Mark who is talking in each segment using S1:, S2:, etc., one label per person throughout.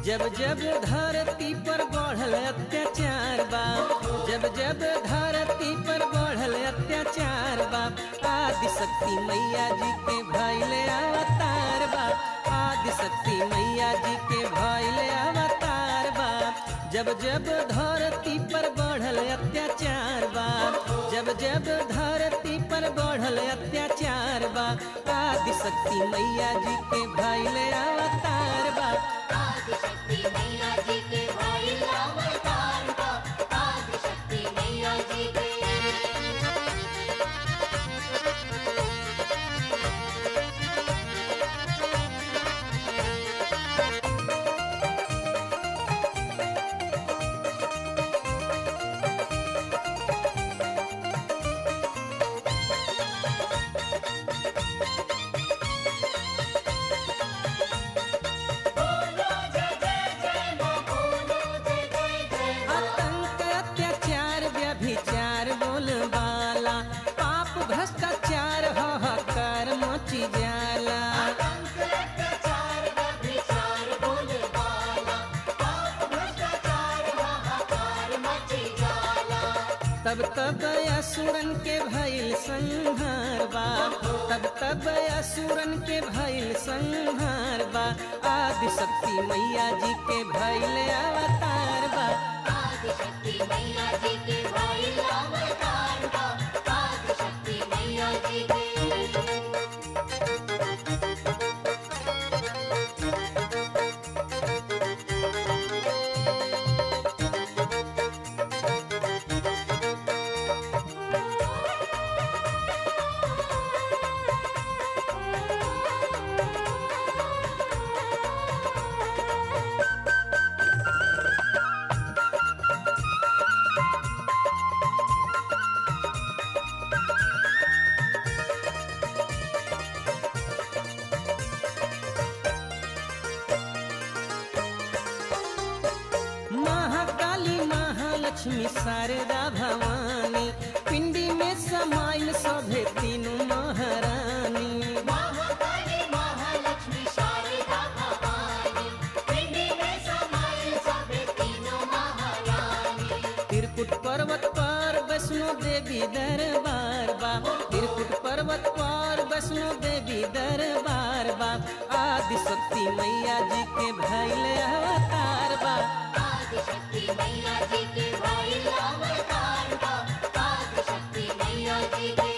S1: जब जब धरती पर बढ़ल अत्याचार बा जब जब धरती पर बढ़ल अत्याचार बा आदि शक्ति मैया जी के भैले अवतार बा आदि शक्ति मैया जी के भैले अवतार बा जब जब धरती पर बढ़ल अत्याचार बा जब जब धरती पर बढ़ल अत्याचार बा आदि शक्ति मैया जी के भैले अवतार बा
S2: आदिशक्ति मैया जी के भाई अवतार बा आदिशक्ति मैया जी के बोलो जय जय जय मां बोलो जय जय जय मां
S1: आतंक अत्याचार व्यभिचार बोलबाला पाप भ्रष्टाचार हाहाकार मची जाला
S2: आतंक अत्याचार व्यभिचार बोलबाला पाप भ्रष्टाचार हाहाकार मची जाला
S1: तब तब असुरन के भइल संहार बा तब तब असुरन के भइल संहार बा आदि शक्ति मैया जी के भइल अवतार बा
S2: आदिशक्ति मैया जी के भाई अवतार बा आदिशक्ति मैया जी के
S1: महाकाली महालक्ष्मी शारदा भवानी पिंडी में समाइल सभे तीनों महारानी
S2: महाकाली महालक्ष्मी शारदा भवानी पिंडी में समाई सभी तीनों महारानी
S1: त्रिकुट पर्वत पर वैष्णो देवी दरबार बा त्रिकुट पर्वत पर वैष्णो देवी दरबार बा आदि शक्ति मैया जी के भैल अवतार बा
S2: आदिशक्ति मैया जी के भाई अवतार बा आदिशक्ति मैया जी के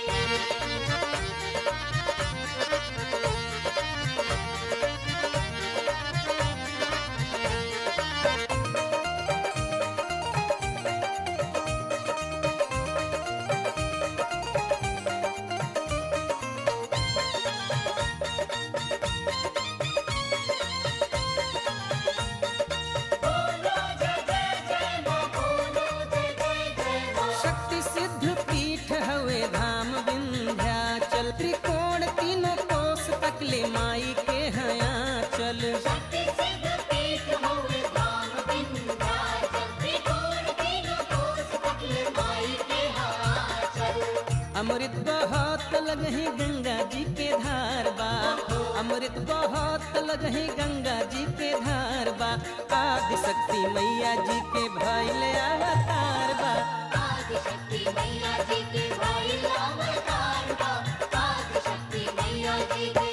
S2: बोलो जय जय जय मां बोलो जय जय जय मां
S1: शक्ति सिद्ध पीठ हवे धाम विंध्याचल त्रिकोण तीनों कोस तकले माई के हया चल
S2: शक्ति सिद्ध पीठ होवे धाम विंध्याचल त्रिकोण तीनों कोस तकले माई के हाचल
S1: अमृत बहुत लगही गंगा जी के धार बा अमृत बहुत लगही गंगा जी के धार बा आदि शक्ति मैया जी के भैल अवतार बा
S2: आदिशक्ति मैया जी के भाई अवतार बा आदिशक्ति मैया जी के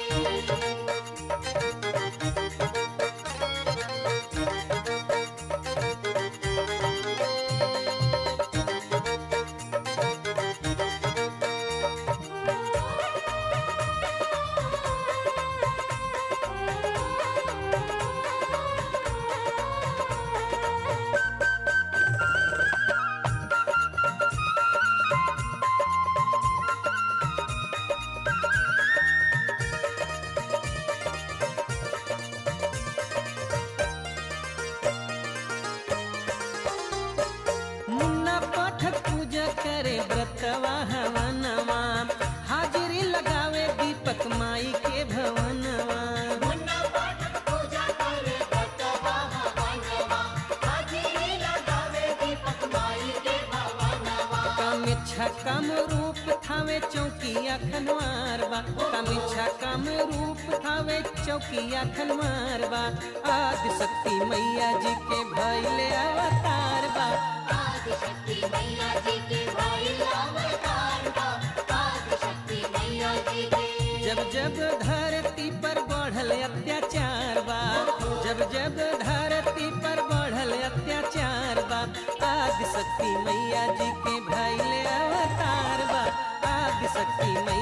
S1: मुन्ना पाठक पूजा करे व्रतवा हवनवा हाजिरी लगावे दीपक माई के भवनवा
S2: मुन्ना पाठक पूजा करे भक्तवा हवनवा हाजिरी लगावे दीपक माई के भवनवा
S1: कम इच्छा कम रूप थावे चौकिया खनवार बा कामिच्छा काम रूप थावे चौकिया खनवार बा आदि शक्ति मैया जी के भैले अवतार बा
S2: आदिशक्ति मैया जी के भाई अवतार बा आदिशक्ति मैया जी के
S1: जब जब धरती पर बढ़ल अत्याचार बा जब जब धरती पर बढ़ल अत्याचार बा आदि शक्ति मैया जी के भैले अवतार बा आदि शक्ति मैया